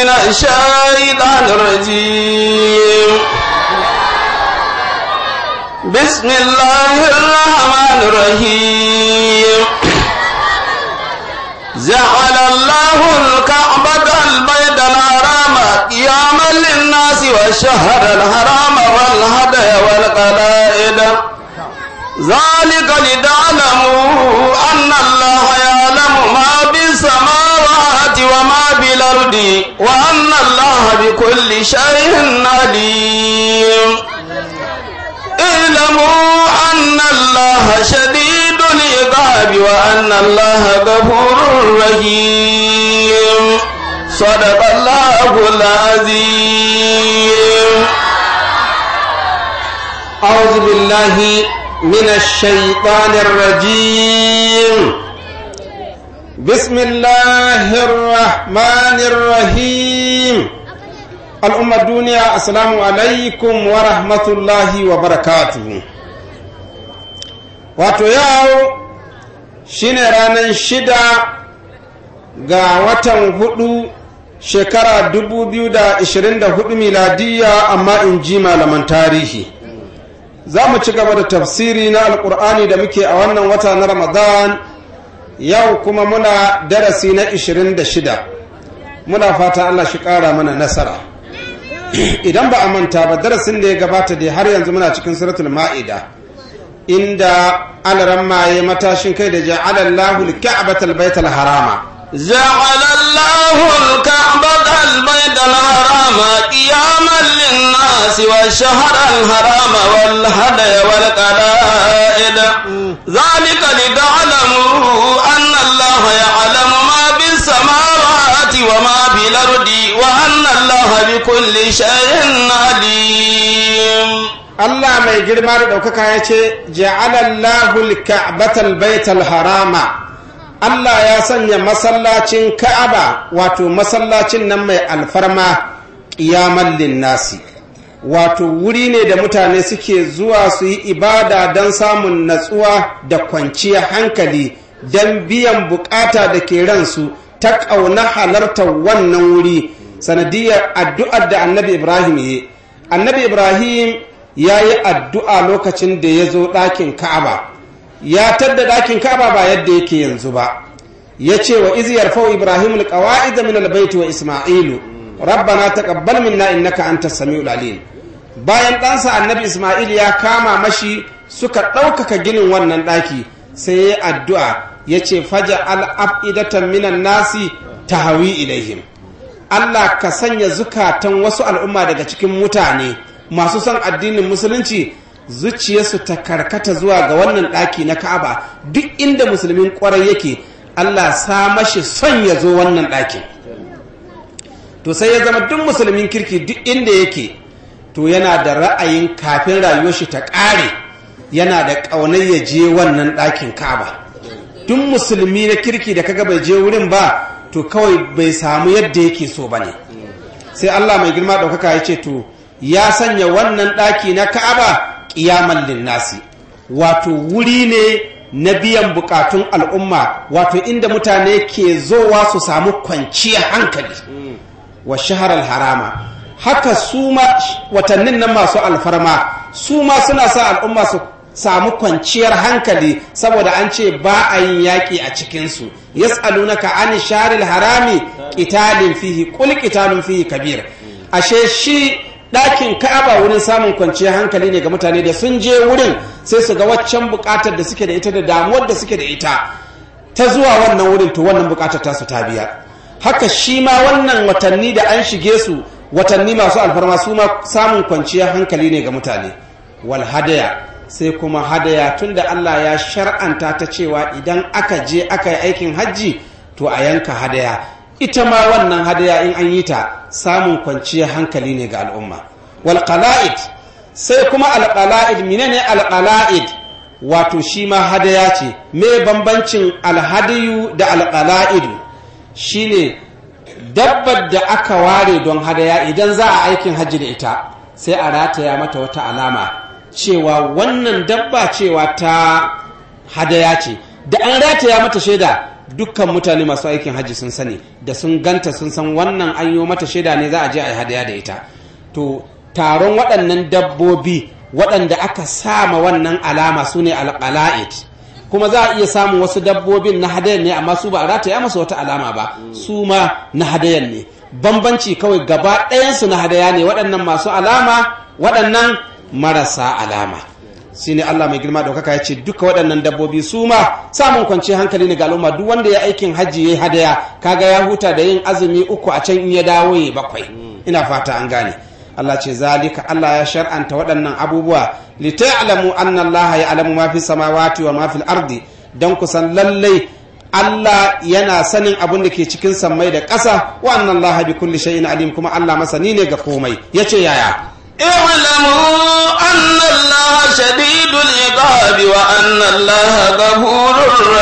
الشيطان الرجيم بسم الله الرحمن الرحيم جعل الله الكعبة البيت الحرام قياما للناس والشهر الحرام والهدي والقلائد ذلك لتعلموا أن الله يعلم ما بالسماوات وما بالأرض وأن الله بكل شيء عليم اعلموا أن الله شديد العقاب وأن الله غفور رحيم صدق الله العظيم أعوذ بالله من الشيطان الرجيم بسم الله الرحمن الرحيم الأمة الدنيا السلام عليكم ورحمة الله وبركاته wato yau shine ranar shida ga watan hudu shekara 2024 miladiya amma in ji malaman tarihi za mu ci gaba da tafsiri na alkur'ani da muke a wannan wata na ramadan yau kuma muna darasi na 26 muna fata allah shi kara mana nasara idan ba a manta ba darasin da ya gabata da har yanzu muna cikin suratul ma'ida inda alaran maye matashin kai da ja'alallahu al-ka'batal baital harama جعل الله الكعبة البيت الحرام قياما للناس والشهر الحرام والهدي والقلائد ذلك لتعلموا أن الله يعلم ما بالسماوات وما بالأرض وأن الله بكل شيء عليم Allah mai girma da ɗaukaka ya ce, Ja'alallahu al-ka'batal baital harama Allah ya sanya masallacin Ka'aba wato masallacin nan mai alfarma ƙiyaman linnasi wato wuri ne da mutane suke zuwa su yi ibada don samun natsuwa da kwanciyar hankali don biyan bukata da ke ransu ta ƙauna halartar wannan wuri sanadiyar addu'ar da annabi Ibrahim ya annabi Ibrahim ya yi addu'a lokacin da ya zo ɗakin Ka'aba. ya tadda ɗakin kaba ba yadda yake yanzu ba ya ce wa iziyar fau ibrahim alƙawa'id min albaiti wa isma'ilu rabbana taqabbal minna innaka antas samiul alim bayan ɗansa annabi isma'il ya kama mashi suka ɗaukaka ginin wannan ɗaki sai ya addu'a ya ce faja al'afidatan minan nasi tahawi ilaihim Allah ka sanya zukatan wasu al'umma daga cikin mutane masu son addinin musulunci zuciyarsu ta karkata zuwa ga wannan ɗaki na ka'aba duk inda musulmin ƙwarai yake allah sa mashi son ya zo wannan ɗakin to sai ya zama duk musulmin kirki duk inda yake to yana da ra'ayin kafin rayuwar shi ta ƙare yana da ƙaunar ya je wannan ɗakin ka'aba duk musulmi na kirki da kaga bai je wurin ba to kawai bai samu yadda yake so ba ne sai allah mai girma ɗaukaka ya ce to ya sanya wannan ɗaki na ka'aba ƙiyaman linnasi wato wuri ne na biyan bukatun al'umma wato inda mutane ke zowa su samu kwanciyar hankali wa shaharar harama haka su ma watannin nan masu alfarma su ma suna sa al'umma su samu kwanciyar hankali saboda an ce ba a yin yaƙi a cikinsu yas'alunaka an sharil harami qitalin fihi qul qitalun fihi kabir ashe shi ɗakin ka'aba wurin samun kwanciyar hankali ne ga mutane da sun je wurin sai su ga waccan buƙatar da suke da ita da damuwar da suke da ita ta zuwa wannan wurin to wannan buƙatar tasu ta biya haka shi ma wannan watanni da an shige su watanni masu alfarma su ma samun kwanciyar hankali ne ga mutane wal hadaya sai kuma hadaya tunda Allah ya shar'anta ta cewa idan aka je aka yi aikin hajji to a yanka hadaya ita ma wannan hadaya in an yi ta samun kwanciyar hankali ne ga al'umma wal qala'id sai kuma al qala'id menene al qala'id wato shi ma hadaya ce me bambancin alhadiyu da al qala'id shine dabbar da aka ware don hadaya idan za a aikin hajji da ita sai a rataya mata wata alama cewa wannan dabba cewa ta hadaya ce da an rataya mata shaida dukkan mutane masu aikin hajji sun sani da sun ganta sun san wannan an yi mata shaida ne za a je a yi hadaya da ita to taron waɗannan dabbobi waɗanda aka sama wannan alama su ne alƙala'id kuma za a iya samun wasu dabbobin na hadayan ne amma su ba a rataya masu wata alama ba su ma na hadayan ne bambanci kawai gaba ɗayansu na hadaya ne waɗannan masu alama waɗannan marasa alama shi ne Allah mai girma ɗaukaka ya ce duka waɗannan dabbobi su ma samun kwanciyar hankali ne ga al'umma duk wanda ya aikin hajji ya yi hadaya kaga ya huta da yin azumi uku a can in ya dawo ya bakwai ina fata an gane Allah ce zalika Allah ya shar'anta waɗannan abubuwa li ta'lamu anna Allah ya'lamu ma fi samawati wa ma fil ardi dan kusan lallai Allah yana sanin abin da ke cikin sammai da ƙasa wa anna Allah bi kulli shay'in alim kuma Allah masani ne ga komai yace yaya اعلموا أن الله شديد العقاب وأن الله غفور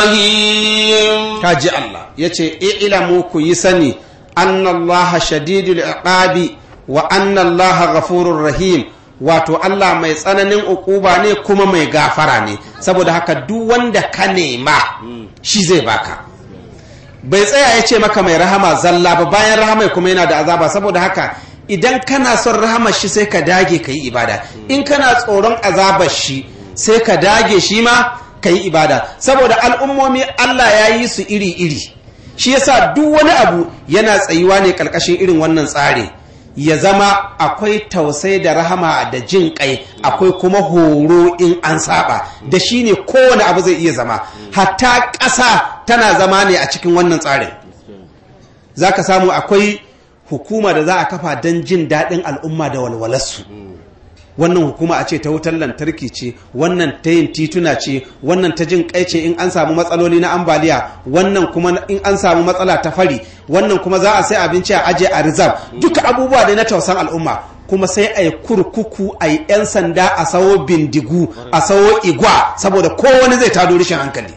رحيم kaji Allah yace i'lamu ku yi sani anna Allah shadidul iqabi wa anna Allah ghafurur rahim wato Allah mai tsananin ukuba ne kuma mai gafara ne saboda haka duk wanda ka nema shi zai baka bai tsaya ya ce maka mai rahama zalla ba bayan rahama kuma yana da azaba saboda haka idan kana son rahamar shi sai ka dage ka yi ibada in kana tsoron azabar shi sai ka dage shi ma ka yi ibada saboda al'ummomi Allah ya yi su iri-iri shi yasa duk wani abu yana tsayuwa ne ƙarƙashin irin wannan tsari ya zama akwai tausai da rahama da jin kai akwai kuma horo in an saba da shi ne kowane abu zai iya zama hatta ƙasa tana zama ne a cikin wannan tsarin za ka samu akwai hukuma da za a kafa don jin daɗin al'umma da walwalarsu wannan hukuma a ce ta wutar lantarki ce wannan ta yin tituna ce wannan ta jin kai ce in an samu matsaloli na ambaliya wannan kuma in an samu matsala ta fari wannan kuma za a sai abinci a aje a rizab duka abubuwa ne na tausan al'umma kuma sai a yi kurkuku a yi 'yan sanda a sawo bindigu a sawo igwa saboda kowane zai tado rashin hankali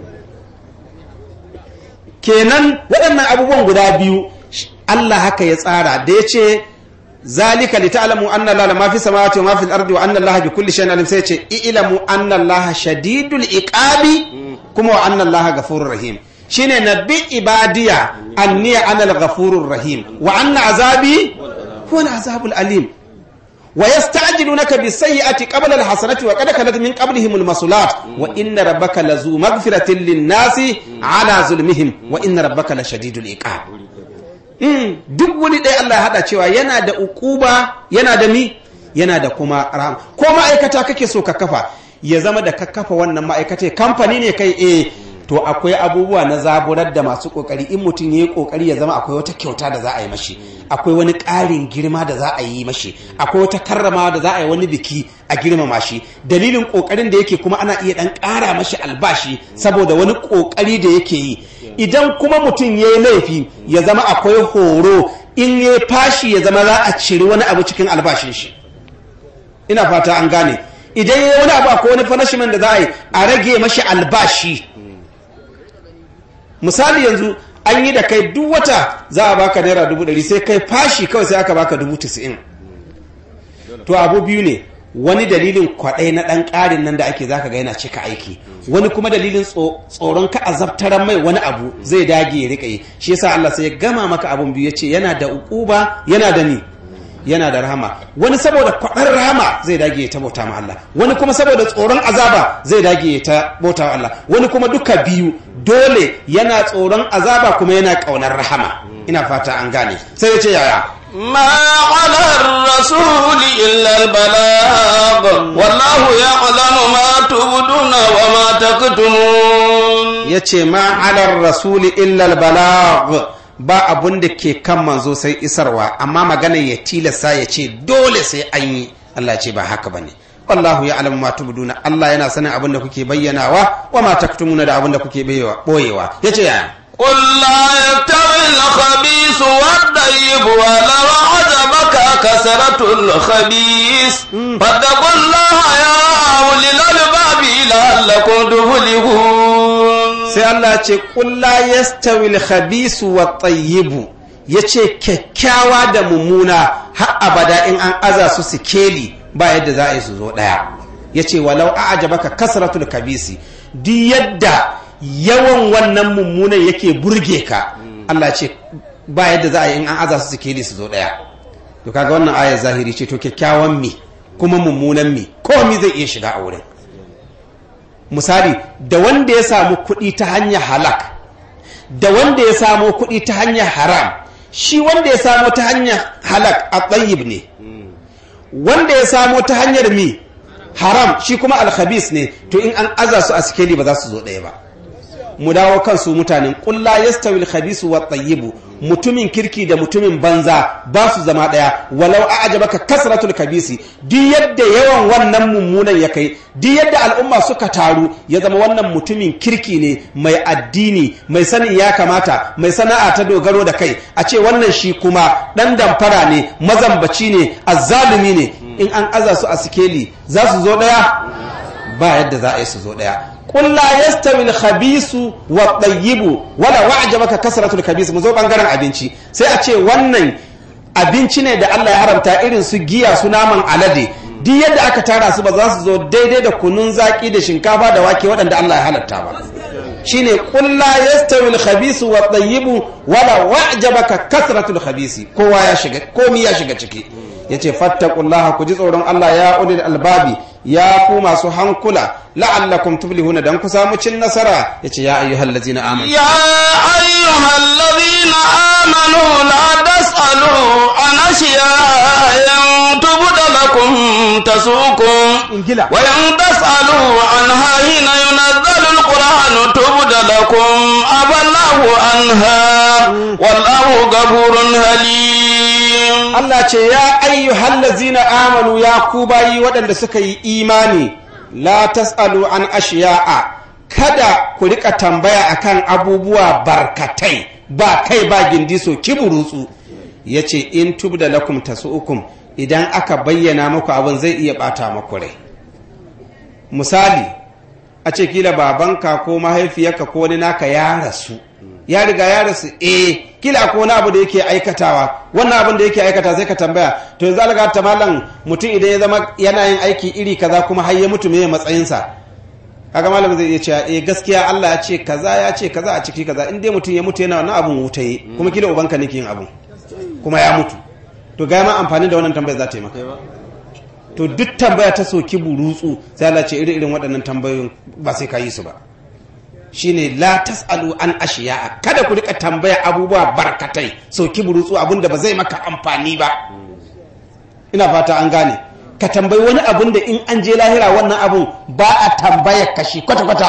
kenan waɗannan abubuwan guda biyu Allah haka ya tsara da ya ce zalika li ta'lamu anna allaha ma fi samawati wa ma fi al-ardi wa anna allaha bi kulli shay'in alim sai ce i'lamu anna allaha shadidul iqabi kuma wa anna allaha ghafurur rahim shine nabbi ibadiya anni ana al-ghafurur rahim wa anna azabi huwa al-azabul alim wa yasta'jilunaka bis sayyi'ati qabla al-hasanati wa qad khalat min qablihim al-masulat wa inna rabbaka lazu maghfiratin lin-nasi ala zulmihim wa inna rabbaka lashadidul iqab duk wani ɗaya Allah ya haɗa cewa yana da ukuba yana da mi yana da kuma rahama ko ma'aikata kake so ka kafa ya zama da ka kafa wannan ma'aikata kamfani ne kai eh to akwai abubuwa na zaburar da masu kokari in mutum ya yi kokari ya zama akwai wata kyauta da za a yi mashi akwai wani ƙarin girma da za a yi mashi akwai wata karramawa da za a yi wani biki a girmama shi dalilin kokarin da yake kuma ana iya dan ƙara mashi albashi saboda wani kokari da yake yi idan kuma mutum ya yi laifi ya zama akwai horo in ya fashi ya zama za a ciri wani abu cikin albashin shi ina fata an gane idan ya yi wani abu akwai wani punishment da za a yi a rage mashi albashi misali yanzu an yi da kai duk wata za a baka naira dubu ɗari sai kai fashi kawai sai aka baka dubu tisa'in to abu biyu ne wani dalilin kwaɗai na ɗan ƙarin nan da ake zaka ga yana cika aiki wani kuma dalilin tsoron ka azabtaran mai wani abu zai dage ya riƙa yi shi yasa Allah sai ya gama maka abun biyu yace yana da uquba yana da ni yana da rahama wani saboda kwaɗar rahama zai dage ya ta bauta ma Allah wani kuma saboda tsoron azaba zai dage ya ta bauta wa Allah wani kuma duka biyu dole yana tsoron azaba kuma yana ƙaunar rahama ina fata an gane sai ya ce yaya ما على الرسول إلا البلاغ والله يعلم ما تبدون وما تكتمون yace ma alar rasuli illa balag ba abun da ke kan manzo sai isarwa amma magana ya tilasta ya ce dole sai an yi Allah ce ba haka bane wallahu ya alamu ma tubduna Allah yana sanin abin da kuke bayyanawa wa ma taktumuna da abin da kuke boyewa yace yaya قل لا يستوي الخبيث والطيب ولو عجبك كثرة الخبيث فاتقوا الله يا أولي الألباب لعلكم تفلحون sai Allah ce qul la yastawi al-khabith wa at-tayyib yace kyakkyawa da mummuna har abada in an aza su sikeli ba yadda za a yi su zo daya yace walau a'jabaka kasratul kabisi duk yadda yawan wannan mummunan yake burge ka Allah ce ba yadda za a yi in an aza su sikeli su zo daya to kaga wannan ayar zahiri ce to kyakkyawan mi kuma mummunan mi komi zai iya shiga a wurin misali da wanda ya samu kuɗi ta hanyar halak da wanda ya samu kuɗi ta hanyar haram shi wanda ya samu ta hanyar halak a tsayib ne wanda ya samu ta hanyar mi haram shi kuma alkhabis ne to in an aza su a sikeli ba za su zo ɗaya ba mu dawo kansu mutanen kulla yastawi alkhabisu wa tayyibu mutumin kirki da mutumin banza ba su zama daya walau a'jabaka kasratul kabisi duk yadda yawan wannan mummunan ya kai duk yadda al'umma suka taru ya zama wannan mutumin kirki ne mai addini mai sanin ya kamata mai sana'a ta dogaro da kai a ce wannan shi kuma dan damfara ne mazambaci ne azzalumi ne in an aza su a sikeli za su zo daya ba yadda za a yi su zo daya قل لا يستوي الخبيث والطيب ولا وعجبك كثرة الخبيث mu zo bangaren abinci sai a ce wannan abinci ne da Allah ya haramta irin su giya su naman alade duk yadda aka tara su ba za su zo daidai da kunun zaki da shinkafa da wake waɗanda Allah ya halatta ba shine qul la yastawi al-khabith wa at-tayyib wala wa'jabaka kasratul khabith kowa ya shiga komi ya shiga ciki yace fattaqullaha ku ji tsoron Allah ya ulil albabi ya ku masu hankula la'allakum tuflihuna dan ku samu cin nasara yace ya ayyuhal ladzina amanu ya ayyuhal ladzina amanu la tasalu an ashiya'a tubda lakum tasukum ingila wa in tasalu anha hina yunazzalu alquran tubda lakum aballahu anha wallahu ghafurun halim Allah ce ya ayyuhal ladzina amanu ya ku bayi waɗanda suka yi imani la tasalu an ashiya'a kada ku rika tambaya akan abubuwa barkatai ba kai ba gindi so kiburutsu yace in tubda lakum tasu'ukum idan aka bayyana muku abin zai iya bata muku rai misali a ce kila babanka ko mahaifiyarka ko wani naka ya rasu ya riga ya rasu eh kila ko wani abu da yake aikatawa wannan abin da yake aikata sai ka tambaya to yanzu alga ta malam mutum idan ya zama yana yin aiki iri kaza kuma har ya mutu me matsayinsa kaga malam zai iya cewa eh gaskiya Allah ya ce kaza ya ce kaza a ciki kaza in dai mutum ya mutu yana wannan abun wutaye kuma kila ubanka ne ke yin abun kuma ya mutu to ga ma amfani da wannan tambayar za ta yi maka to duk tambaya ta soki burutsu sai Allah ce iri irin waɗannan tambayoyin ba sai ka yi su ba shine la tasalu an ashiya kada ku rika tambaya abubuwa barkatai soki burutsu abinda ba zai maka amfani ba ina fata an gane ka tambayi wani abun da in an je lahira wannan abun ba a tambaya kashi kwata kwata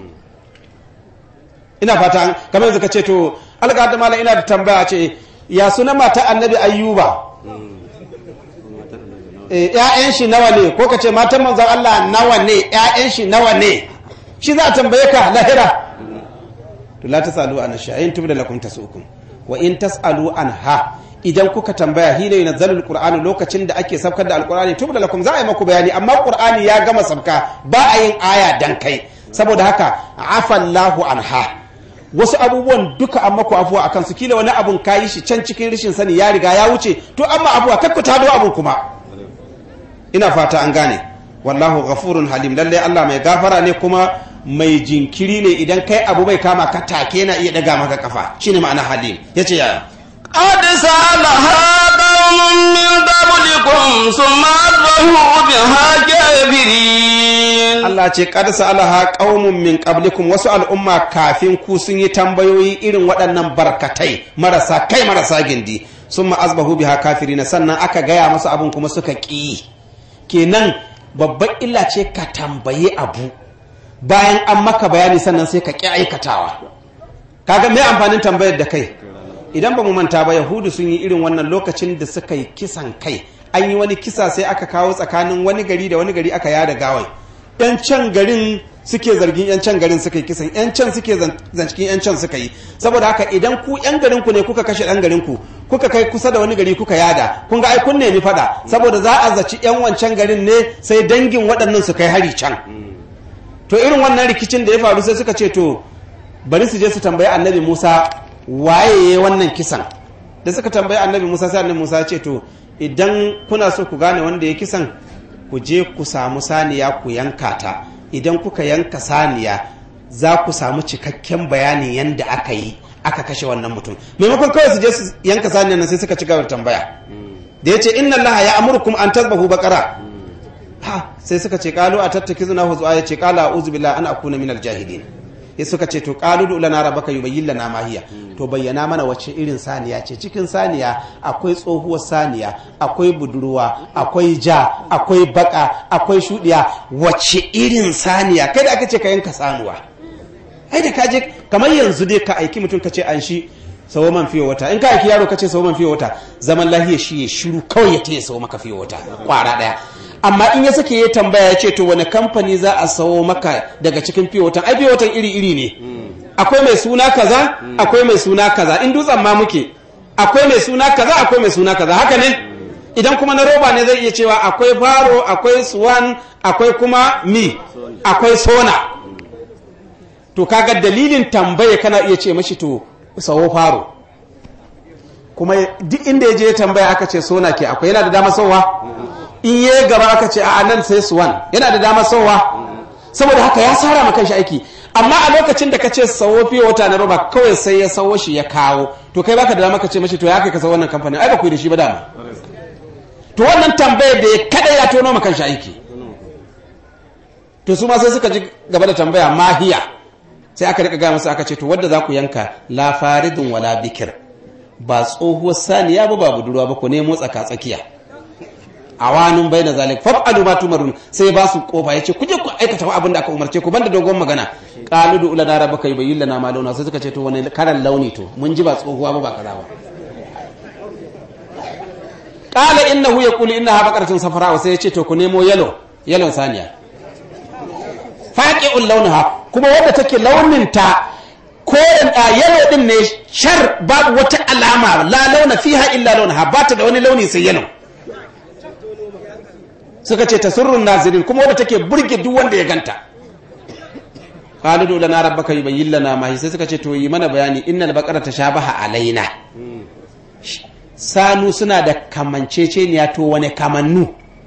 ina fata an kamar yanzu ka ce to alga da mala ina da tambaya ce ya suna mata annabi ayyuba ‘ya'yan shi nawa ne ko ka ce matan manzan Allah nawa ne ‘ya'yan shi nawa ne shi za a tambaye ka lahira to la tasalu an shay'in tubda lakum tasukum wa in tasalu an ha idan kuka tambaya hina yunzalu alqur'anu lokacin da ake sabkar da alqur'ani tubda lakum za a yi maku bayani amma qur'ani ya gama sabka ba a yin aya dan kai saboda haka afallahu anha wasu abubuwan duka an maku afuwa akan su kila wani abun kayi shi can cikin rashin sani ya riga ya wuce to amma abuwa kakku tado abun kuma ina fata an gane wallahu ghafurun halim lalle Allah mai gafara ne kuma mai jinkiri ne idan kai abu bai kama ka take na iya daga maka kafa shine ma'ana halim yace yaya قد سألها قوم من قبلكم ثم أصبحوا بها كافرين Allah ce qad sa'alaha qaumun min qablikum wasu al'umma kafin ku sun yi tambayoyi irin waɗannan barkatai marasa kai marasa gindi summa asbahu biha kafirina sannan aka gaya masu abun kuma suka ƙi kenan babban illa ce ka tambaye abu bayan an maka bayani sannan sai ka ƙi aikatawa kaga me amfanin tambayar da kai idan ba mu manta ba yahudu sun yi irin wannan lokacin da suka yi kisan kai an yi wani kisa sai aka kawo tsakanin wani gari da wani gari aka yada gawai yan can garin suke zargin yan can garin suka yi kisan yan can suke zancikin yan can suka yi saboda haka idan ku yan garin ku ne kuka kashe dan garin ku kuka kai kusa da wani gari kuka yada kun ga ai kun nemi fada saboda za a zaci yan wancan garin ne sai dangin waɗannan su kai hari can to irin wannan rikicin da ya faru sai suka ce to bari su je su tambayi annabi Musa waye ya wannan kisan da suka tambayi annabi Musa sai annabi Musa ya ce to idan kuna so ku gane wanda ya kisan ku je ku samu saniya ku yanka ta idan kuka yanka saniya za ku samu cikakken bayanin yadda aka yi aka kashe wannan mutum maimakon kawai su je su yanka saniyar nan sai suka ci gaba da tambaya da ya ce inna allaha ya amurkum an tazbahu baqara ha sai suka ce qalu atattakizuna huzwa ya ce qala a'udhu billahi an akuna minal jahilin ya suka ce to qalu du lana rabbaka yubayyin lana ma hiya to bayyana mana wacce irin saniya ce cikin saniya akwai tsohuwar saniya akwai budurwa akwai ja akwai baka akwai shudiya wacce irin saniya kai da aka ce ka yanka sanuwa ai da ka je kamar yanzu dai ka aiki mutum ka ce an shi sawo man fiye wata in ka aiki yaro ka ce sawo man fiye wata zaman lahiya shi ya shiru kawai ya taya sawo maka fiye wata kwara daya amma in ya sake ya tambaya ya ce to wani kamfani za a sawo maka daga cikin fiye watan ai fiye watan iri iri ne akwai mai suna kaza akwai mai suna kaza in dutsen ma muke akwai mai suna kaza akwai mai suna kaza haka ne idan kuma na roba ne zai iya cewa akwai faro akwai swan akwai kuma mi akwai sona to kaga dalilin tambaya kana iya ce mashi to sawo faro kuma duk inda ya je tambaya aka ce sona ke akwai yana da dama sauwa in yi gaba aka ce a nan sai swan yana da dama sauwa saboda haka ya tsara ma shi aiki amma a lokacin da ka ce sawo fiye wata na roba kawai sai ya sawo shi ya kawo to kai baka da dama ka ce mashi to ya kai ka sawo wannan kamfanin ai ba ku yi da shi ba dama to wannan tambayar da ya kada ya tono ma shi aiki to su ma sai suka ji gaba da tambaya mahiya sai aka rika gaya masa aka ce to wadda za ku yanka la faridun wala bikir ba tsohuwar saniya ba ba budurwa ba ku nemo tsaka tsakiya awanun bai na zalik fa'alu ma tumarun sai ba su kofa yace ku je ku aikata abin da aka umarce ku banda dogon magana qalu du ula dara baka yubayyin lana ma launa sai suka ce to wani karan launi to mun ji ba tsohuwa ba ba kaza ba qala innahu yaqulu innaha baqaratun safara sai yace to ku nemo yalo yalon saniya faqi'ul launaha kuma wadda take launin ta koren a yalo din ne shar babu wata alama la launa fiha illa launaha ba ta da wani launi sai yalo suka ce tasurrun nazirin kuma wadda take burge duk wanda ya ganta qalidu lana rabbaka yubayyin lana ma sai suka ce to yi mana bayani innal baqara tashabaha alaina sanu suna da kamanceceniya to wane kamannu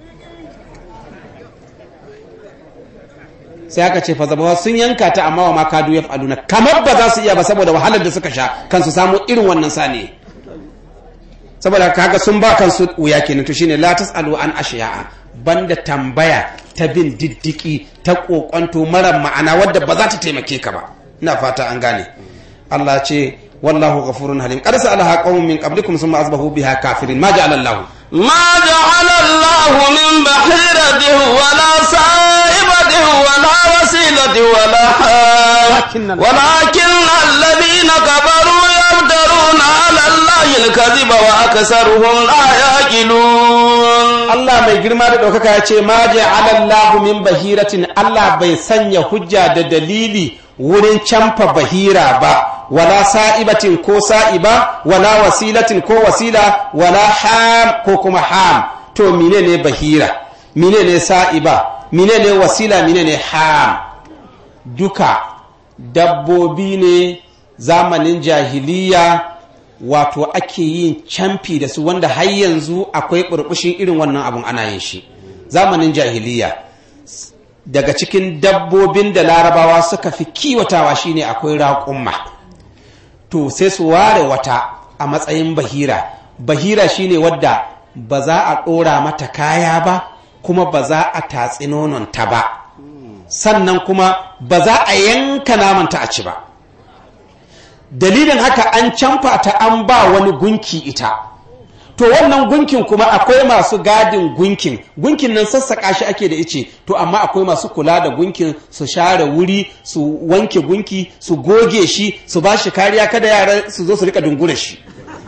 sai aka ce fazabawa sun yanka ta amma wa ma kadu ya fa'aluna kamar ba za su iya ba saboda wahalar da suka sha kansu samu irin wannan sani saboda kaga sun ba kansu wuya kenan to shine la tasalu an ashiya'a banda tambaya ta bin diddiki ta kokonto mara ma'ana wadda ba za ta taimake ka ba ina fata an gane Allah ce wallahu ghafurun halim qad sa'alaha qaumun min qablikum thumma asbahu biha kafirin ma ja'ala Allah ما جعل الله من بحيرة ولا سائبة ولا وسيلة ولا حام ولكن الذين كفروا يفترون على الله الكذب وأكثرهم لا يعقلون Allah mai girma da ɗaukaka ya ce ma ja'ala Allah min bahiratin Allah bai sanya hujja da dalili wurin camfa bahira ba wala sa'ibatin ko sa'iba wala wasilatin ko wasila wala ham ko kuma ham to mine ne bahira mine ne sa'iba mine ne wasila mine ne ham duka dabbobi ne zamanin jahiliya wato ake yin camfi da su wanda har yanzu akwai burbushin irin wannan abun ana yin shi zamanin jahiliya daga cikin dabbobin da larabawa suka fi kiwatawa shine akwai raƙumma to sai su ware wata a matsayin bahira bahira shine wadda ba za a ɗora mata kaya ba kuma ba za a tatsi nononta ba sannan kuma ba za a yanka namanta a ci ba dalilin haka an camfa ta an ba wani gunki ita to wannan gunkin kuma akwai masu gadin gunkin gunkin nan sassaƙa shi ake da ice to amma akwai masu kula da gunkin su share wuri su wanke gunki su goge shi su ba shi kariya kada yara su zo su rika dungura shi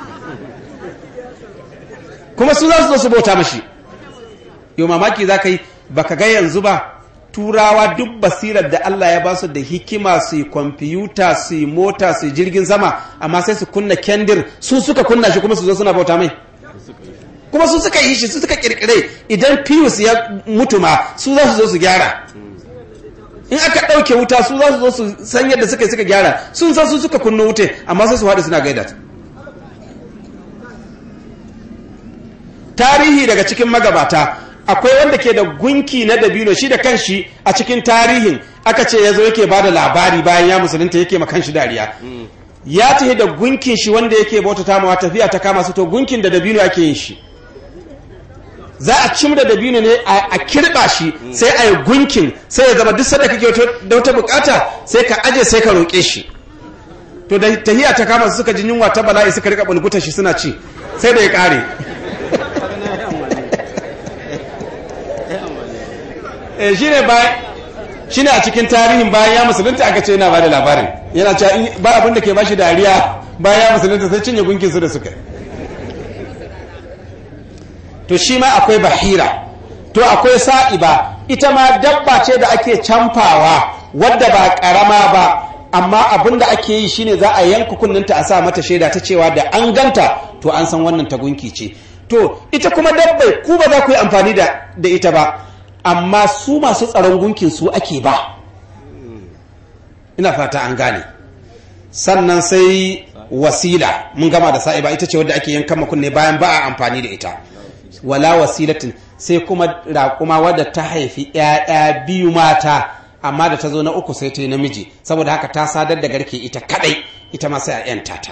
kuma su za su zo su bauta mashi yau mamaki za ka yi baka ga yanzu ba turawa duk basirar da Allah ya ba su da hikima su yi kwamfiyuta su yi mota su yi jirgin sama amma sai su kunna kendir su suka kunna shi kuma su zo suna bauta mai kuma su suka yi shi su suka kirkire idan pius ya mutu ma su za su zo su gyara in aka ɗauke wuta su za su zo su san yadda suka yi suka gyara sun san su suka kunna wuce amma sai su haɗu suna gaida tarihi daga cikin magabata akwai wanda ke da gunki na dabino shi da kanshi a cikin tarihin aka ce ya zo yake ba da labari bayan ya musulunta yake ma kanshi dariya ya tafi da gunkin shi wanda yake bauta tamawa tafiya ta kama su to gunkin da dabino ake yin shi za a cim da dabino ne a kirba shi sai a yi gunkin sai ya zama duk sanda kake da wata bukata sai ka aje sai ka roƙe shi to da tahiya ta kama su suka ji yunwa ta bala'i suka rika bulguta shi suna ci sai da ya kare eh shine ba shine a cikin tarihin bayan ya musulunta aka ce yana ba da labarin yana cewa ba abin da ke bashi dariya bayan ya musulunta sai cinye gunkin su da suka to shi ma akwai bahira to akwai sa'iba ita ma dabba ce da ake camfawa wadda ba karama ba amma abin da ake yi shine za a yanka kunninta a sa mata shaida ta cewa da an ganta to an san wannan tagunki ce to ita kuma dabbai ku ba za ku yi amfani da ita ba amma su masu tsaron gunkin su ake ba ina fata an gane sannan sai wasila mun gama da sa'iba ita ce wadda ake yankan kunne bayan ba a amfani da ita wala wasilatin sai kuma raƙuma wadda ta haifi ‘ya'ya biyu mata amma da ta zo na uku sai ta yi namiji saboda haka ta sadar da garke ita kadai ita ma sai a ‘yanta ta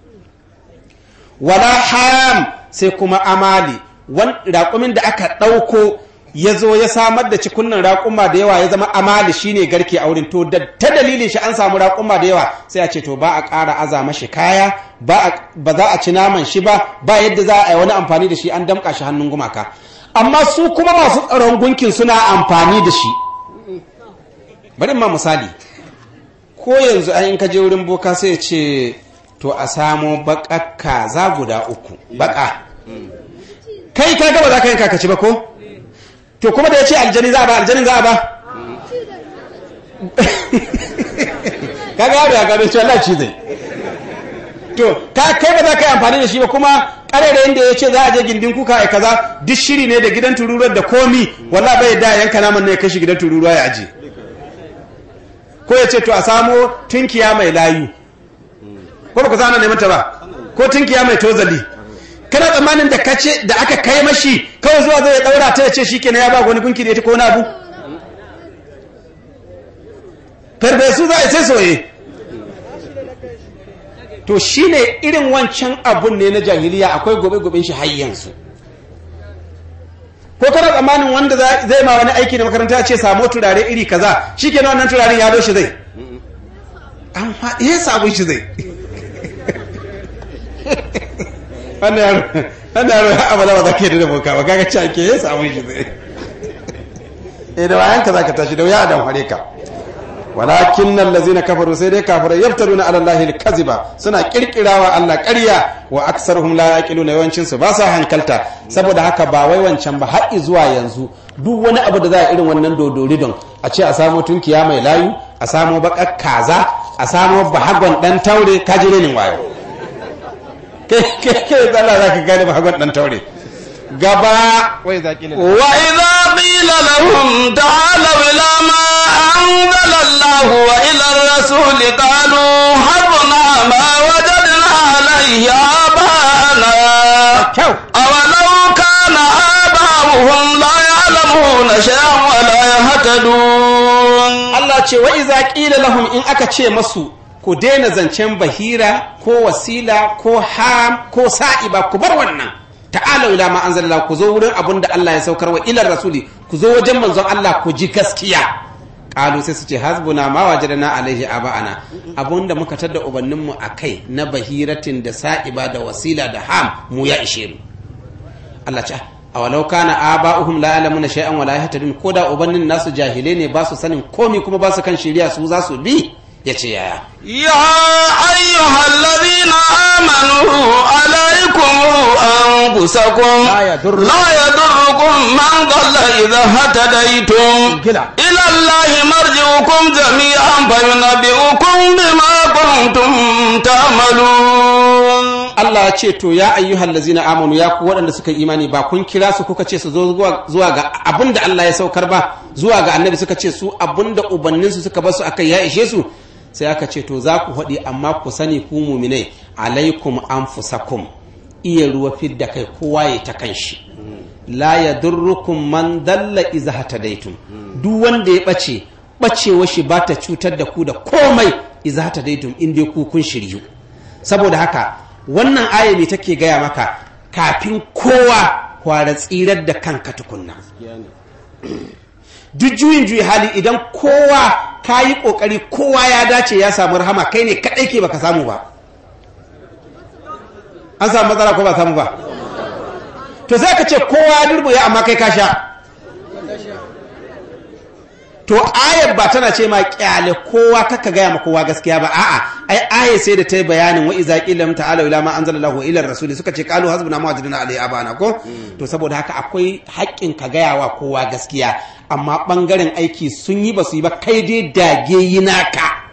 wala ham sai kuma amali raƙumin da aka ɗauko ya zo ya samar da cikunnan raƙuma da yawa ya zama amali shine garke a wurin to da ta dalilin shi an samu raƙuma da yawa sai a ce to ba a ƙara aza mashi kaya ba za a ci naman shi ba ba yadda za a yi wani amfani da shi an damƙa shi hannun gumaka amma su kuma masu tsaron gunkin suna amfani da shi bari ma misali ko yanzu an in ka je wurin boka sai ya ce to a samo baƙa kaza guda uku baƙa kai ka gaba za ka yanka ka ci ba ko to kuma da ya ce aljani za a ba aljanin za a ba kaga yaro ya gano cewa Allah ci zai to ka kai ba za ka yi amfani da shi ba kuma karere inda ya ce za a je gindin kuka ai kaza duk shiri ne da gidan tururuwar da komi walla bai da yanka naman ne ya kashi gidan tururuwa ya aje ko ya ce to a samo tunkiya mai layu ko ba ku zana neman ta ba ko tunkiya mai tozali kana tsammanin da kace da aka kai mashi kawai zuwa zai daura ta ce shikenan ya ba wani gunki da ita ko na abu farfesu za a sai soye to shine irin wancan abun ne na jahiliya akwai gobe-goben shi har yanzu ko kana tsammanin wanda zai ma wani aiki na makaranta ce samo turare iri kaza shikenan wannan turaren ya shi zai amma iya sabon shi zai wannan yaro wannan yaro abada ba za ka yi da boka ba kaga ci ake ya samun shi zai eh da wayan ka za ka tashi da wuya adam hare ka walakin nan lazina kafaru sai dai kafirai yaftaruna ala allahi alkaziba suna kirkirawa Allah ƙarya wa aksarhum la yaqiluna yawancin su ba sa hankalta saboda haka ba wai wancan ba har zuwa yanzu duk wani abu da za a irin wannan dodori don a ce a samo tunkiya mai layu a samo bakar kaza a samo bahagon dan taure kaji renin wayo kai tsalla za ka gane bahagon dan taure gaba wai zaƙi wa idza qila lahum ta'alu ila ma anzala Allah wa ila ar-rasul qalu habna ma wajadna alayhi abana kyau awalau kana aba'uhum la ya'lamuna shay'an wa la yahtadun Allah ce wa iza qila lahum in aka ce masu ku daina zancen bahira ko wasila ko ham ko sa'iba ku bar wannan ta'ala ila ma anzalalla ku zo wurin abin da Allah ya saukar wa ilar rasuli ku zo wajen manzon Allah ku ji gaskiya qalu sai su ce hasbuna ma wajadna alaihi aba'ana abunda muka tada ubannin mu akai na bahiratin da sa'iba da wasila da ham mu ya ishe mu Allah ce awalau kana aba'uhum la ya'lamuna shay'an wa la yahtadun koda ubannin nasu jahilai ne ba su sanin komai kuma ba su kan shari'a su za su bi yace yaya يا أيها الذين آمنوا عليكم أنفسكم لا يضر- لا يضركم من ضل إذا هتديتم كلا. إلى الله مرجعكم جميعا فينبئكم بما كنتم تعملون Allah ya ce to ya ayyuhal lazina amanu ya ku waɗanda suka yi imani ba kun kira su kuka ce su zo zuwa- zuwa ga abin da Allah ya saukar ba zuwa ga annabi suka ce su abin da ubanninsu suka basu akai ya ishe su sai aka ce to za ku haɗi amma ku sani ku muminai alaikum anfusakum iya ruwa fidda kai kowa ya ta kanshi la yadurrukum man dalla iza hatadaitum duk wanda ya bace bacewa shi ba ta cutar da ku da komai iza hatadaitum in dai ku kun shiryu saboda haka wannan aya me take gaya maka kafin kowa kwara tsirar da kanka tukunna duk juyin juyi hali idan kowa ka yi ƙoƙari kowa ya dace ya samu rahama kai ne kaɗai ke baka samu ba an samu matsala ko ba samu ba to sai ka ce kowa ya durbuya amma kai ka sha to ayar ba tana ce ma kyale kowa kaka gaya ma kowa gaskiya ba a'a ai ayar sai da ta yi bayanin wa iza qila ta'ala ila ma anzalallahu ila rasul suka ce qalu hasbuna ma wajadna alayhi abana ko to saboda haka akwai haƙƙin ka gaya wa kowa gaskiya amma bangaren aiki sun yi ba su yi ba kai dai dage yi naka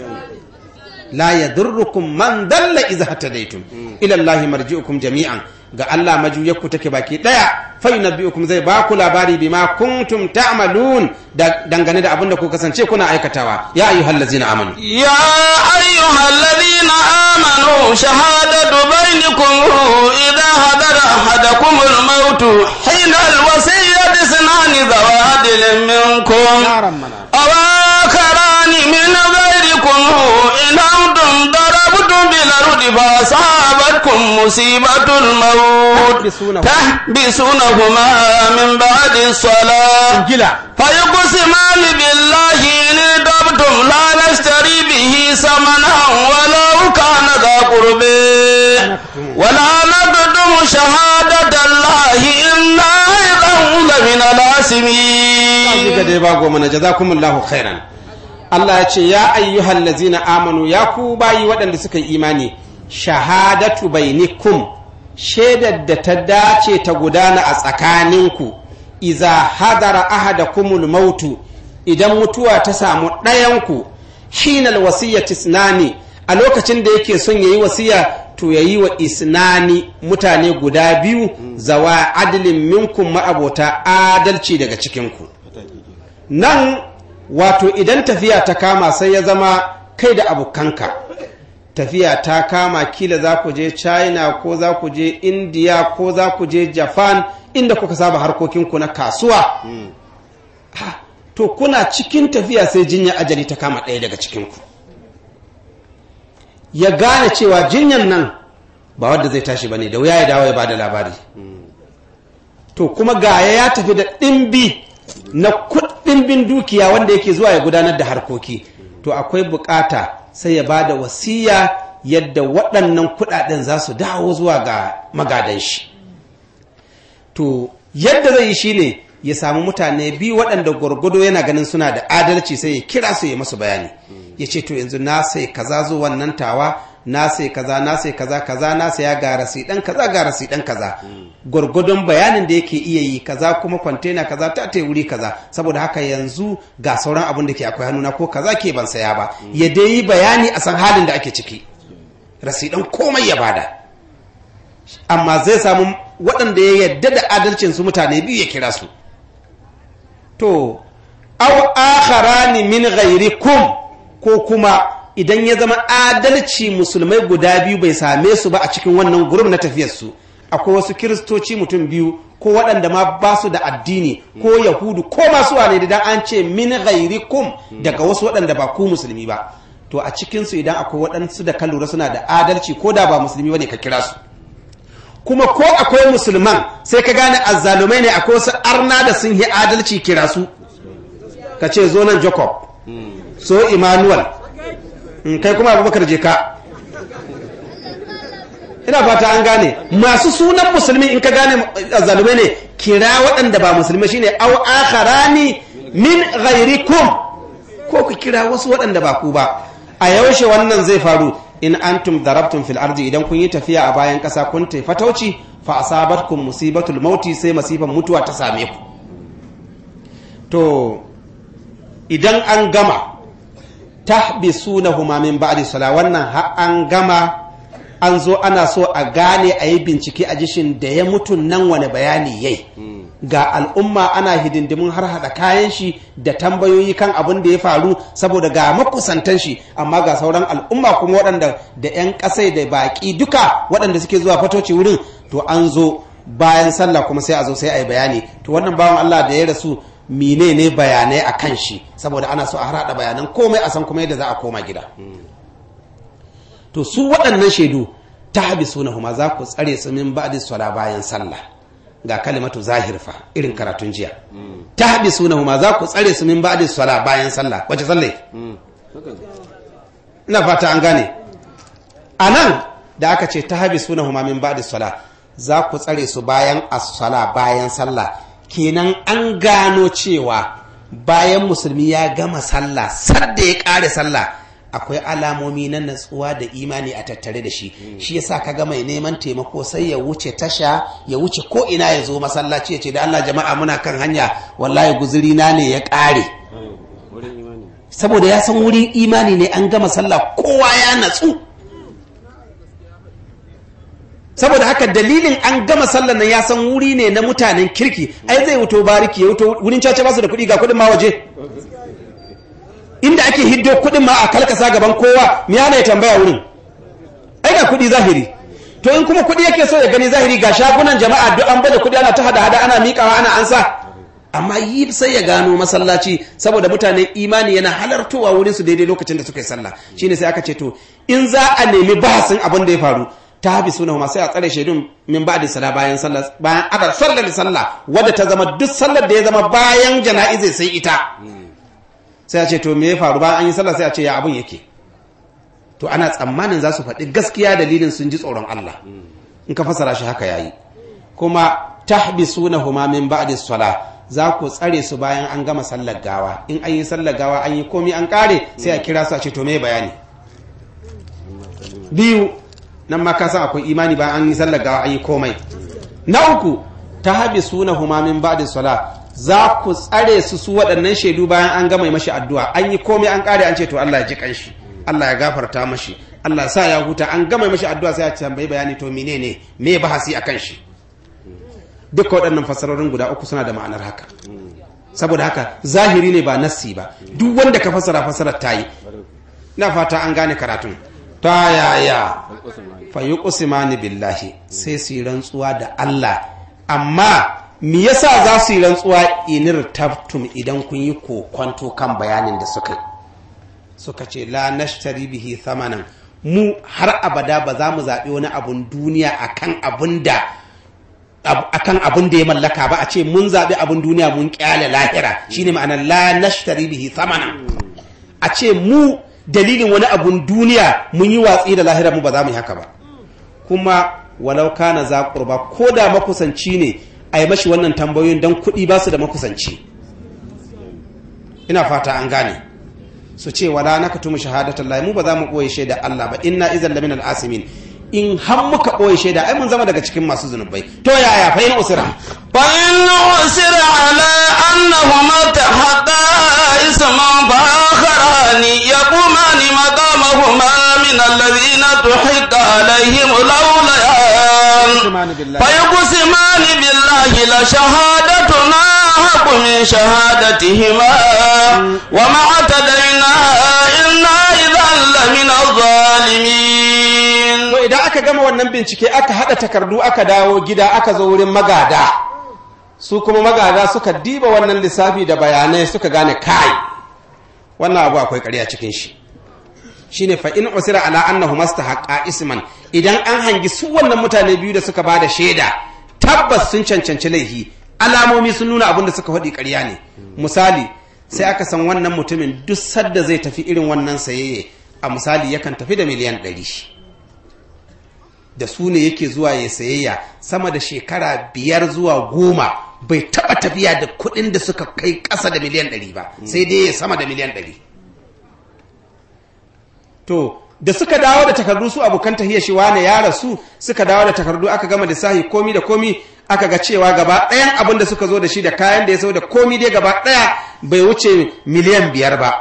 la yadurrukum man dalla iza hatadaitum ila allahi marji'ukum jami'an ga Allah majuyarku take baki daya fa yunabbi'ukum zai ba ku labari bima kuntum ta'malun dangane da abin da ku kasance kuna aikatawa ya ayyuhallazina amanu يا أيها الذين آمنوا شهادة بينكم إذا حضر أحدكم الموت حين الوصية اثنان ذوى عدل منكم أو آخران من غيركم إن أنتم ضربتم بالأرض فأصابتكم مصيبة الموت تحبسونهما من بعد الصلاة فيقسمان بالله إن ارتبتم لا نشتري به ثمنا ولو كان ذا قرب ولا نكتم شهادة الله إنا إذا لمن الآثمين dai ba goma na jazakumullahu khairan Allah ya ce ya ayyuhal lazina amanu ya ku bayi waɗanda suka yi imani shahadatu bainikum shaidar da ta dace ta gudana a tsakaninku iza hadara ahadakumul mautu idan mutuwa ta samu ɗayanku hinal wasiyyati isnani a lokacin da yake son yayi wasiya to yayi wa isnani mutane guda biyu zawa adilin minkum ma'abota adalci daga cikinku nan wato idan tafiya ta kama sai ya zama kai da abokanka tafiya ta kama kila za ku je china ko za ku je india ko za ku je japan inda kuka saba harkokinku na kasuwa ha, to kuna cikin tafiya sai jinya ajali ta kama ɗaya daga cikinku ya gane cewa jinyan nan ba wadda zai tashi ba ne da wuya ya dawo ya ba da labari to kuma gaya ya tafi da ɗimbi na kuɗin dukiya wanda yake zuwa ya gudanar da harkoki to akwai bukata sai ya ba da wasiya yadda waɗannan kuɗaɗen za su dawo zuwa ga magadan shi to yadda zai yi shine ya samu mutane biyu waɗanda gwargwado yana ganin suna da adalci sai ya kira su ya masu bayani ya ce to yanzu na sai kaza zo wannan tawa na sai kaza na sai kaza kaza na saya ga rasi dan kaza ga rasi dan kaza gwargwadon bayanin da yake iya yi kaza kuma kwantena kaza ta ta wuri kaza saboda haka yanzu ga sauran abin da ke akwai hannuna ko kaza ke ban saya ba ya dai yi bayani a san halin da ake ciki rasi dan komai ya bada amma zai samu waɗanda ya yadda da adalcin su mutane biyu ya kira su to aw akharani min ghairikum ko kuma idan ya zama adalci musulmai guda biyu bai same su ba a cikin wannan gurum na tafiyarsu akwai wasu kiristoci mutum biyu ko waɗanda ma ba su da addini ko yahudu ko masu wane da an ce min ghairikum daga wasu waɗanda ba ku musulmi ba to a cikinsu idan akwai waɗansu da kan lura suna da adalci ko da ba musulmi ba ne ka kira su kuma ko akwai musulman sai ka gane azzalumai ne akwai wasu arna da sun yi adalci kira su ka ce zo nan jacob so emmanuel kai kuma abubakar je ka ina fata an gane masu sunan musulmi in ka gane azzalumai ne kira waɗanda ba musulmi shine au akharani min ghairikum ko ku kira wasu waɗanda ba ku ba a yaushe wannan zai faru in antum darabtum fil ardi idan kun yi tafiya a bayan ƙasa kun tafi fatauci fa asabatkum musibatul mauti sai masifan mutuwa ta same ku to idan an gama tahbisunahuma min ba'di sala wannan har an gama an zo ana so a gane a yi bincike a jishin da ya mutu nan wani bayani yai ga al'umma ana hidindimin har hada kayan shi da tambayoyi kan abin da ya faru saboda ga makusantan shi amma ga sauran al'umma kuma waɗanda da 'yan ƙasai da baƙi duka waɗanda suke zuwa fatoci wurin to an zo bayan sallah kuma sai a zo sai a yi bayani to wannan bawan Allah da ya rasu mine ne bayanai a kan shi saboda ana so a harhaɗa bayanan komai a san kuma yadda za a koma gida to su waɗannan shaidu ta habi suna huma za ku tsare su min ba'di sala bayan sallah ga kalimatu zahir fa irin karatun jiya ta habi suna huma za ku tsare su min ba'di sala bayan sallah wace sallah ina fata an gane a nan da aka ce ta habi suna huma min ba'di sala za ku tsare su bayan as-sala bayan sallah kenan an gano cewa bayan musulmi ya gama sallah sadda ya kare sallah akwai alamomi na natsuwa da imani a tattare da shi shi yasa kaga mai neman taimako sai ya wuce tasha ya wuce ko ina ya zo masallaci ya ce da Allah jama'a muna kan hanya wallahi guzuri na ne ya kare saboda ya san wurin imani ne an gama sallah kowa ya natsu saboda haka dalilin an gama sallar nan ya san wuri ne na mutanen kirki ai zai wuto bariki ya wuto wurin caca basu da kuɗi ga kuɗin ma waje inda ake hiddo kuɗin ma a kalkasa gaban kowa me yana ya tambaya wurin ai ga kuɗi zahiri to in kuma kuɗi yake so ya gani zahiri ga shagunan jama'a duk an bada kuɗi ana ta hada hada ana miƙawa ana ansa amma yi sai ya gano masallaci saboda mutanen imani yana halartowa wurin su daidai lokacin da suka yi sallah shine sai aka ce to in za a nemi bahasin abin da ya faru ta habi suna ma sai a tsare shaidun min ba da sala bayan sallah bayan adar sallar sallah wadda ta zama duk sallar da ya zama bayan jana'izai sai ita sai a ce to me ya faru bayan an yi sallah sai a ce ya abun yake to ana tsammanin za su faɗi gaskiya dalilin sun ji tsoron Allah in ka fasara shi haka yayi kuma tahbisunahuma min ba'di salah za ku tsare su bayan an gama sallar gawa in an yi sallar gawa an yi komi an kare sai a kira su a ce to me bayani biyu nan ma ka san akwai imani ba an yi sallar gawa an yi komai na uku ta habi suna huma min ba'di sala za ku tsare su su waɗannan shaidu bayan an gama mashi addu'a an yi komai an kare an ce to Allah ya ji kanshi Allah ya gafarta mashi Allah sa ya huta an gama mashi addu'a sai ya tambayi bayani to menene me bahasi akan shi duka waɗannan fasarorin guda uku suna da ma'anar haka saboda haka zahiri ne ba nassi ba duk wanda ka fasara fasarar ta yi na fata an gane karatun ta yaya fayi kusimani billahi sai su yi rantsuwa da Allah amma me yasa za su yi rantsuwa inir tabtum idan kun yi kokwanto kan bayanin da suka yi suka ce la nashtari bihi thamanan mu har abada ba za mu zaɓi wani abun duniya akan abun da akan abun da ya mallaka ba a ce mun zaɓi abun duniya mun kyale lahira shine ma'anar la nashtari bihi thamanan a ce mu dalilin wani abun duniya mun yi watsi da lahira mu ba za mu yi haka ba kuma walau kana za kurba ko da makusanci ne a yi mashi wannan tambayoyin don kuɗi ba su da makusanci ina fata an gane su ce wala na ka tumu shahadatan lahi mu ba za mu ɓoye shaida Allah ba inna izan lamin al'asimin in har muka ɓoye shaida ai mun zama daga cikin masu zunubai to yaya fa in usira فإن عسر على أنهما اتحقا اسما فآخران يقومان مقامهما من الذين تحق عليهم الأوليان فيقسمان بالله لشهادتنا حق من شهادتهما وما اعتدينا إنا إذا لمن الظالمين to idan aka gama wannan bincike aka haɗa takardu aka dawo gida aka zo wurin magada su kuma magada suka diba wannan lissafi da bayanai suka gane kai wannan abu akwai ƙarya cikin shi shine fa in usira ala annahu mastahaqqa isman idan an hangi su wannan mutane biyu da suka bada shaida tabbas sun cancanci laifi alamomi sun nuna abin da suka faɗi ƙarya ne misali sai aka san wannan mutumin duk sadda zai tafi irin wannan sayayye a misali yakan tafi da miliyan ɗari da su ne yake zuwa ya sayayya sama da shekara biyar zuwa goma bai taba tafiya da kuɗin da suka kai ƙasa da miliyan ɗari ba sai dai ya sama da miliyan ɗari to da suka dawo da takardu su abokan tahiyar shi wane ya rasu suka dawo da takardu aka gama da sahi komi da komi aka ga cewa gaba ɗayan abin da suka zo da shi da kayan da ya sau da komi dai gaba ɗaya bai wuce miliyan biyar ba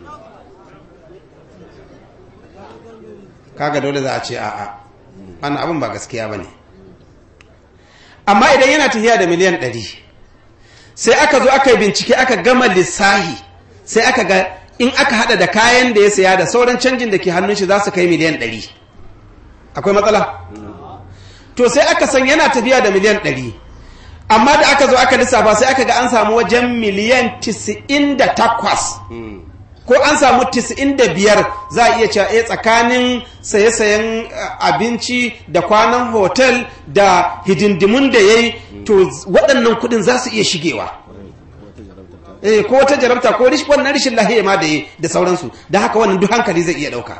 kaga dole za a ce a'a wannan abin ba gaskiya ba ne amma idan yana tafiya da miliyan ɗari sai aka zo aka yi bincike aka gama lissahi sai aka ga in aka hada da kayan da ya saya da sauran canjin da ke hannun shi za su kai miliyan ɗari akwai matsala to sai aka san yana tafiya da miliyan ɗari amma da aka zo aka lissafa sai aka ga an samu wajen miliyan tisa'in da takwas ko an samu 95 za a iya cewa eh tsakanin saye-sayen abinci da kwanan hotel da hidindimun da ya yi to waɗannan kudin za su iya shigewa eh ko wata jarabta ko wannan rishin lahiya ma da ya da sauransu da haka wannan duk hankali zai iya ɗauka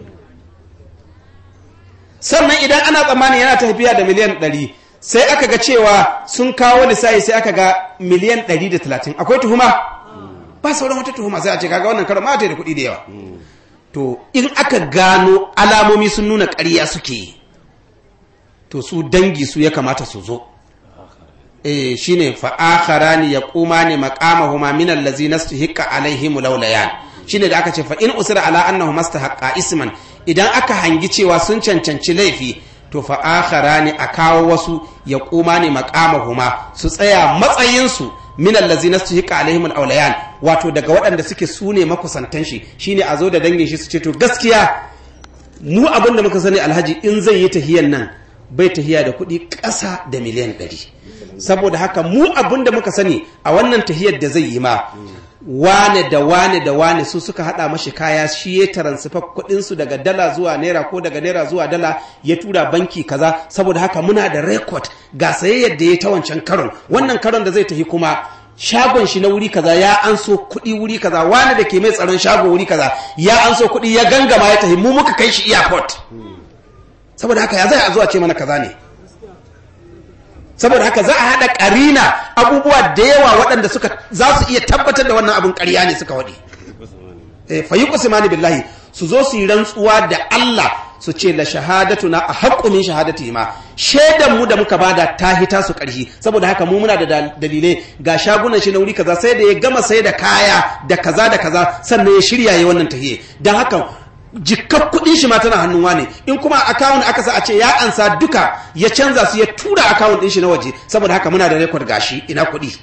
sannan idan ana tsammanin yana tafiya da miliyan 100 sai aka ga cewa sun kawo lissafi sai aka ga miliyan 130 akwai tuhuma ba sauran wata tuhuma sai a ce kaga wannan karon mata da kuɗi da yawa to in aka gano alamomi sun nuna ƙarya suke yi to su dangi su ya kamata su zo eh shine fa akharani yaqumani maqamahuma min allazi nastahiqa alaihim laulayan shine da aka ce fa in usira ala annahu mastahaqqa isman idan aka hangi cewa sun cancanci laifi to fa akharani a kawo wasu yaqumani maqamahuma su tsaya matsayin su min allazi nastahiqa alaihim alawlayan wato daga waɗanda suke sune makusantan shi shine a zo da dangin shi su ce to gaskiya mu abin da muka sani alhaji in zai yi tahiyan nan bai tahiya da kuɗi ƙasa da miliyan ɗari saboda haka mu abin da muka sani a wannan tahiyar da zai yi ma wane da wane da wane su suka hada mashi kaya shi ya taransifa kuɗinsu daga dala zuwa naira ko daga naira zuwa dala ya tura banki kaza saboda haka muna da rekod ga sayayyar da ya ta wancan karon wannan karon da zai tafi kuma shagon shi na wuri kaza ya an so kuɗi wuri kaza wani da ke mai tsaron shago wuri kaza ya an so kuɗi ya gangama ya tafi mu muka kai shi airport saboda haka ya zai a zuwa ce mana kaza ne saboda haka za a haɗa ƙarina abubuwa da yawa waɗanda suka za su iya tabbatar da wannan abin ƙarya ne suka waɗi fayi kusimani billahi su zo su yi rantsuwa da Allah su ce la shahadatu na a haƙƙo min shahadati ma shaidan mu da muka bada ta hita su ƙarshi saboda haka mu muna da dalilai ga shagunan shi na wuri kaza sai da ya gama sai da kaya da kaza da kaza sannan ya shirya ya wannan tahiye don haka jikar kudin shi ma tana hannun wane in kuma akawun aka sa a ce ya ansa duka ya canza su ya tura akawun din shi na waje saboda haka muna da rekod gashi ina kudi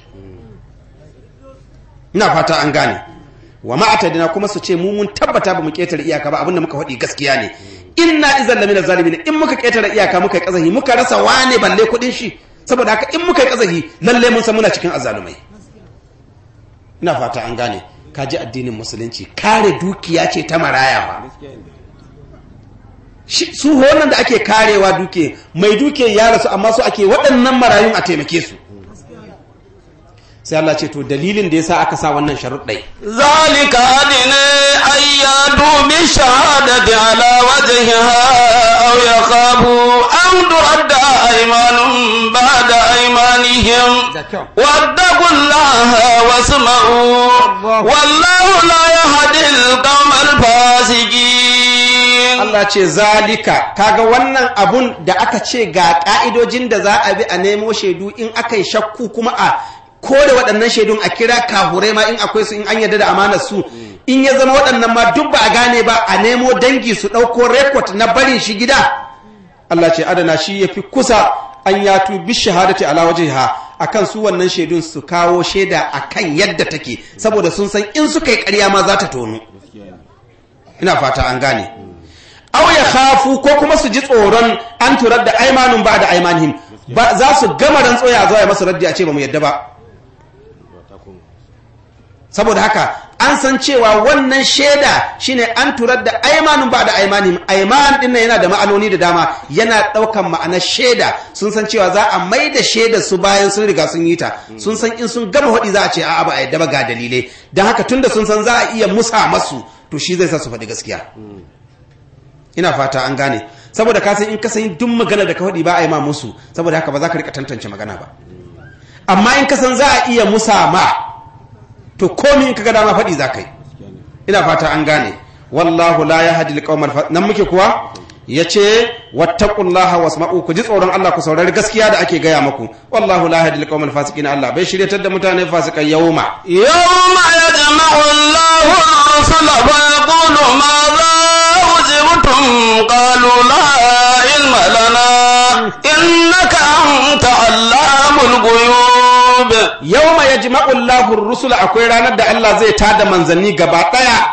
ina fata an gane wa ma'atadina kuma su ce mu mun tabbata ba mu ketare iyaka ba abinda muka faɗi gaskiya ne inna izan lamina zalimin in muka ketare iyaka muka yi kazahi muka rasa wane balle kudin shi saboda haka in muka yi kazahi lalle mun san muna cikin azalumai ina fata an gane ka ji addinin musulunci kare dukiya ce ta maraya ba su wannan da ake karewa duke mai duke ya rasu amma su ake waɗannan marayun a taimake su sai Allah ce to dalilin da yasa aka sa wannan sharuɗai zalika adina ayyadu bi shahadati ala wajhiha aw yakhafu an turadda aymanun ba'da aymanihim wattaqullaha wasma'u wallahu la yahdi al-qawma al-fasiqin Allah ce zalika kaga wannan abun da aka ce ga ka'idojin da za a bi a nemo shaidu in aka yi shakku kuma a kore waɗannan shaidun a kira kahurai ma in akwai su in an yarda da amanar su in ya zama waɗannan ma duk ba a gane ba a nemo dangi su ɗauko rekod na barin shi gida Allah ce adana shi ya fi kusa an yatu bi shahadati ala wajhiha akan su wannan shaidun su kawo shaida akan yadda take saboda sun san in suka yi ƙarya ma za ta tonu ina fata an gane aw ya khafu ko kuma su ji tsoron an turar da aimanun ba da aimanihim ba za su gama rantsoya zuwa ya masu raddi a ce ba mu yadda ba saboda haka an san cewa wannan shaida shine an turar da aimanun ba da aimanihim aiman din yana da ma'anoni da dama yana daukan ma'anar shaida sun san cewa za a mai da shaida su bayan sun riga sun yi ta sun san in sun gama hudi za a ce a'a ba a yadda ba ga dalilai don haka tunda sun san za a iya musa masu to shi zai sa su faɗi gaskiya ina fata an gane saboda ka san in ka san duk magana da ka faɗi ba a yi ma musu saboda haka ba za ka rika tantance magana ba amma in ka san za a iya musa ma to komi in ka ga dama faɗi za ka yi ina fata an gane wallahu la yahdi alqawmal nan muke kuwa yace wattaqullaha wasma'u ku ji tsoron Allah ku saurari gaskiya da ake gaya muku wallahu la yahdi alqawmal fasiqin Allah bai shiryatar da mutane fasikai yawma yawma yajma'u Allahu ar-rusula fa yaqulu ma أجبتم قالوا لا علم لنا إنك أنت علام الغيوب يوم يجمع الله الرسل akwai ranar da Allah zai tada manzanni gaba daya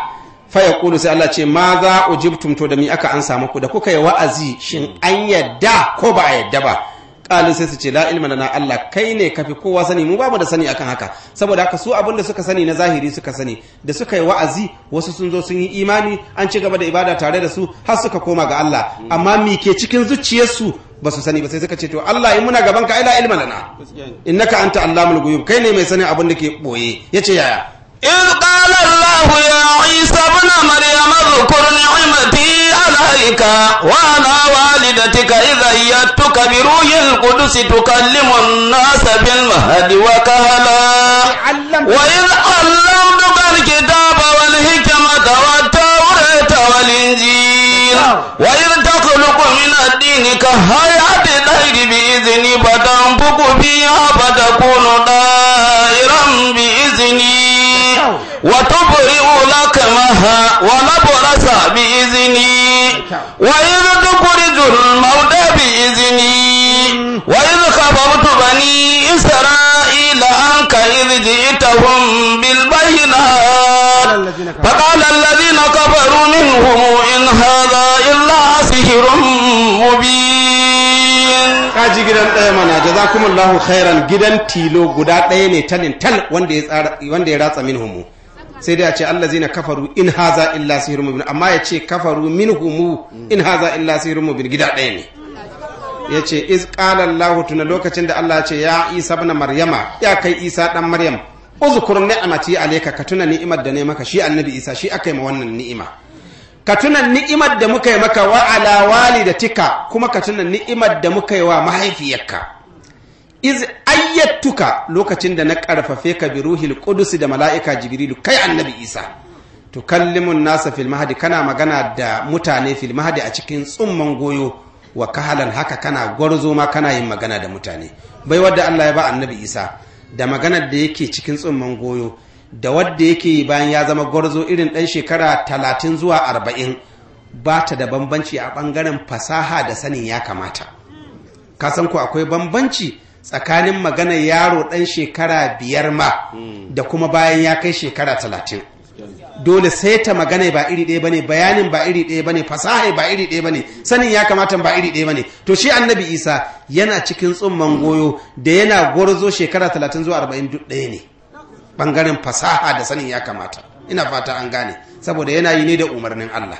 fa yaqulu sai Allah ce ma za ujibtum to da mi aka an samu ku da kuka yi wa'azi shin an yadda ko ba a yadda ba kalin sai su ce la ilma lana Allah kai ne kafi kowa sani mu bamu da sani akan haka saboda haka su abin da suka sani na zahiri suka sani da suka yi wa'azi wasu sun zo sun yi imani an ci gaba da ibada tare da su har suka koma ga Allah amma mi ke cikin zuciyarsu ba su sani ba sai suka ce to Allah in muna gaban ka ai la ilma lana innaka anta allamul ghuyub kai ne mai sanin abin da ke boye yace yaya إذ قال الله يا عيسى ابن مريم اذكر نعمتي عليك وعلى والدتك إذ أيدتك بروح القدس تكلم الناس بالمهد وكهلا وإذ علمتك الكتاب والحكمة والتوراة والإنجيل وإذ تخلق من الدين كهيئة الطير بإذني فتنفق فيها فتكون طائرا بإذني وتبرئ لكمها ونبرس بإذني وإذ تخرج الموتى بإذني وإذ خبرت بني إسرائيل عنك إذ جئتهم بالبينات فقال الذين كفروا منهم إن هذا إلا سحر مبين kaji gidan ɗaya mana jazakumullahu khairan gidan tilo guda ɗaya ne talin tal wanda ya tsara wanda ya ratsa minhumu sai dai a ce allazina kafaru in haza illa sihrun mubin amma ya ce kafaru minhumu in haza illa sihrun mubin gida ɗaya ne ya ce iz qala allah tuna lokacin da allah ya ce ya isa ibn maryama ya kai isa dan maryam uzkur ni'mati alayka ka tuna ni'imar da ne maka shi annabi isa shi aka yi ma wannan ni'ima ka tuna ni'imar da muka yi maka wa ala walidatika kuma ka tuna ni'imar da muka yi wa mahaifiyarka iz ayyatuka lokacin da na karfafe ka bi ruhil qudus da mala'ika jibrilu kai annabi isa tukallimun nasa fil mahdi kana magana da mutane fil mahdi a cikin tsumman goyo wa kahalan haka kana gwarzo ma kana yin magana da mutane bai wadda Allah ya ba annabi isa da maganar da yake cikin tsumman goyo da wadda yake yi bayan ya zama gwarzo irin ɗan shekara talatin zuwa arba'in ba ta da bambanci a ɓangaren fasaha da sanin ya kamata ka san ku akwai bambanci tsakanin maganar yaro ɗan shekara biyar ma da kuma bayan ya kai shekara talatin dole sai ta magana ba iri ɗaya bane bayanin ba iri ɗaya bane fasaha ba iri ɗaya bane sanin ya kamata ba iri ɗaya bane to shi annabi isa yana cikin tsumman goyo da yana gwarzo shekara talatin zuwa arba'in duk ɗaya ne bangaren fasaha da sanin ya kamata ina fata an gane saboda yana yi ne da umarnin Allah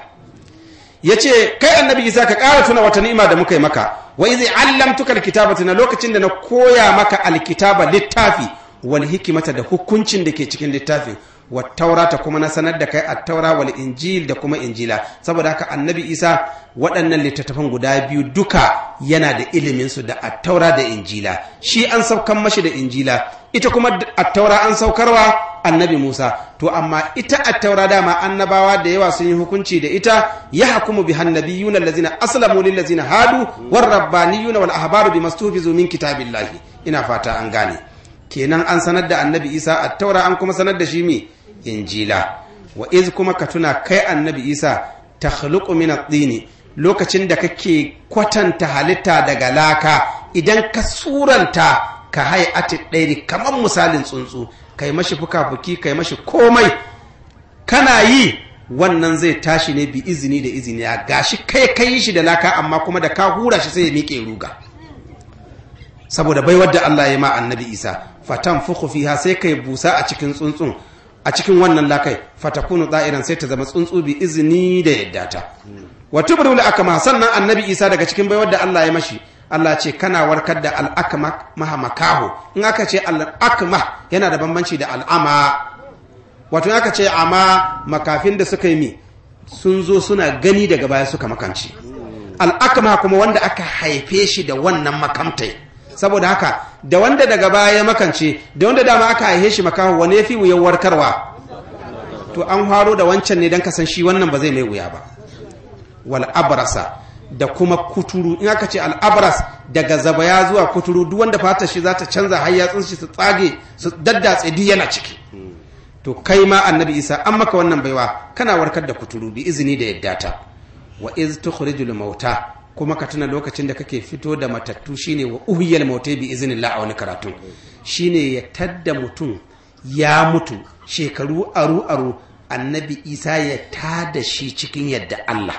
ya ce kai annabi isa ka ƙara tuna wata ni'ima da muka yi maka wa izi allamtuka alkitabata na lokacin da na koya maka alkitaba littafi wal hikimata da hukuncin da ke cikin littafin wa taurata kuma na sanar da kai attaura wal injil da kuma injila saboda haka annabi isa waɗannan littattafan guda biyu duka yana da iliminsu da attaura da injila shi an saukan mashi da injila ita kuma attaura an saukarwa annabi musa to amma ita attaura dama annabawa da yawa sun yi hukunci da ita ya hakumu bi hannabiyuna allazina aslamu lil ladzina hadu war rabbaniyuna wal ahbaru bi mastufizu min kitabillahi ina fata an gane kenan an sanar da annabi isa attaura an kuma sanar da shi mi injila wa iz kuma ka tuna kai annabi isa takhluqu min at-tini lokacin da kake kwatanta halitta daga laka idan ka suranta ka hayati ɗairi kamar misalin tsuntsu kai mashi fuka-fuki kai mashi komai kana yi wannan zai tashi ne bi izini da izini ya gashi kai kai shi da laka amma kuma da ka hura shi sai ya miƙe ruga saboda bai wadda Allah ya ma annabi isa fatan fuku fiha sai kai busa a cikin tsuntsun a cikin wannan lakai fatakunu da'iran sai ta zama tsuntsu bi izini da yadda ta wa tubrul akma sannan annabi isa daga cikin baiwar da Allah ya mashi Allah ce kana warkar da al'akma maha makaho in aka ce al'akma yana da bambanci da al'ama wato in aka ce ama makafin da suka yi mi sun zo suna gani daga baya suka makanci al'akma kuma wanda aka haife shi da wannan makamtai saboda haka da wanda daga baya ya makance da wanda dama aka haife shi makaho wani ya fi wuyan warkarwa to an faro da wancan ne don kasan shi wannan ba zai mai wuya ba wal abrasa da kuma kuturu in aka ce al abras daga zabaya zuwa kuturu duk wanda fatar shi za ta canza har yatsun shi su tsage su daddatse duk yana ciki to kai ma annabi isa an maka wannan baiwa kana warkar da kuturu bi izini da yadda ta wa iz tukhrijul mauta kuma ka tuna lokacin da kake fito da matattu shine wa uhiyal mautai bi iznillah a wani karatu shine ya tadda mutum ya mutu shekaru aru aru annabi isa ya tada shi cikin yadda Allah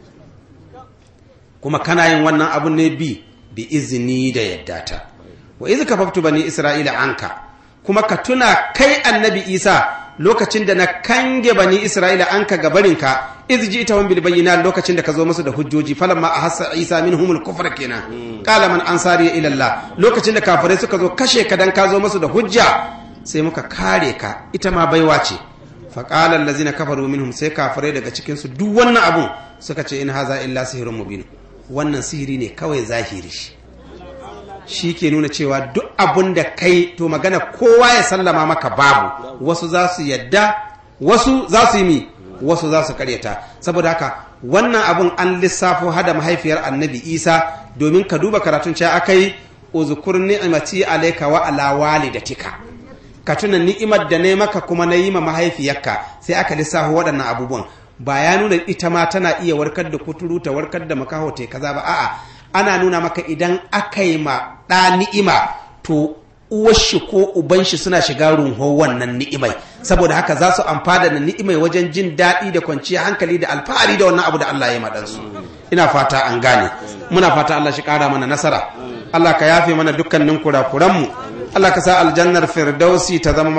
kuma kana yin wannan abu ne bi bi izini da yadda ta wa iz kafaftu bani isra'ila anka kuma ka tuna kai annabi isa lokacin da na kange bani isra'ila anka gabarinka iz ji ita bil bayyina lokacin da ka zo musu da hujjoji falamma ahassa isa minhumul kufra kenan qala man ansari ila allah lokacin da kafirai suka zo kashe ka dan ka zo musu da hujja sai muka kare ka ita ma baiwa ce faƙalar lazina kafaru minhum sai kafirai daga cikinsu duk wannan abun suka ce in haza illa sihirin mubin wannan sihiri ne kawai zahiri shi ke nuna cewa duk abun da kai to magana kowa ya sallama maka babu wasu za su yadda wasu za su yi mi wasu za su karyata saboda haka wannan abun an lissafo hada mahaifiyar annabi isa domin ka duba karatun cewa akai uzkur ni'mati alayka wa ala walidatika ka tuna ni'imar da na maka kuma na yi ma mahaifiyarka sai aka lissafo waɗannan abubuwan ba ya nuna ita ma tana iya warkar da kuturu ta warkar da makaho ta kaza ba a'a ana nuna maka idan aka yi ma ɗa ni'ima to uwar shi ko uban shi suna shiga runho wannan ni'imai saboda haka za su amfana da ni'imai wajen jin daɗi da kwanciyar hankali da alfahari da wannan abu da Allah ya maɗansu ina fata an gane muna fata Allah shi ƙara mana nasara Allah ka yafe mana dukkanin kurakuranmu Allah ka sa aljannar firdausi ta zama